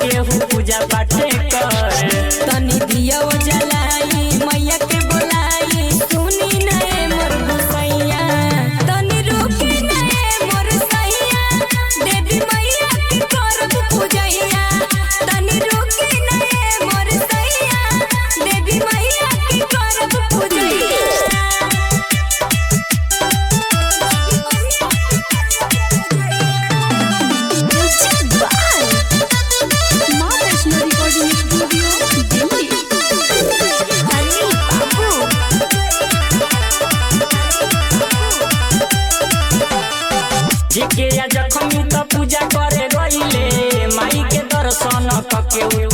केहू पूजा पाठे कर तनी दिया जलाई मैया के बोलाई सुनी नए मोर गुसैया तनी रुकी नए मोर सैया देवी मैया के करब पूजैया तनी रुकी नए मोर सैया देवी मैया के करब पूजैया Maa Vaishno recording studio Delhi Anil Babu JK या जखमी त पूजा करे गईले माई के दर्शन कके उ